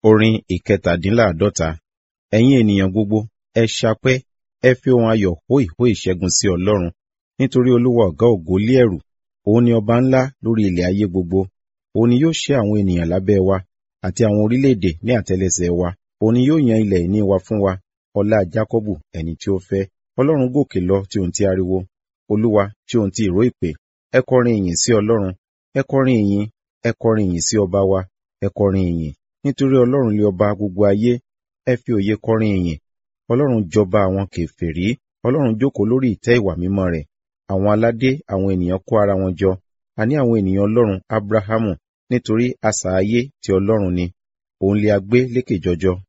Orin ìkẹtàdínláàdọ́ta. Ẹ̀yin ènìyàn gbogbo, ẹ ṣapẹ́, ẹ fi ohun ayọ̀ hó ìhó ìṣẹ́gun sí Ọlọ́run. Nítorí Olúwa ọ̀gá ògo lé ẹ̀rù, òun ni ọba ńlá lórí ilẹ̀ ayé gbogbo. Òun ni yóò ṣẹ́ àwọn ènìyàn lábẹ́ wa, àti àwọn orílẹ̀-èdè ní àtẹ́lẹsẹ̀ wa. Òun ni yóò yan ilẹ̀ ìní wa fún wa, ọlá Jákọ́bù ẹni tí ó fẹ́. Ọlọ́run gòkè lọ tí ohun ti ariwo, Olúwa tí ohun ti ìró ìpè. Ẹ kọrin ìyìn sí Ọlọ́run, ẹ kọrin ìyìn, ẹ kọrin ìyìn sí ọba wa, ẹ kọrin ìyìn. Nítorí Ọlọ́run lé ọba gbogbo ayé, ẹ fi òye kọrin ìyìn. Ọlọ́run jọba àwọn kèfèrí, Ọlọ́run jókòó lórí ìtẹ́ ìwà mímọ́ rẹ̀. Àwọn aládé àwọn ènìyàn kó ara wọn jọ, àní àwọn ènìyàn Ọlọ́run Ábúráhámù, nítorí asà ayé ti Ọlọ́run ni, òun lé a gbé lékè jọjọ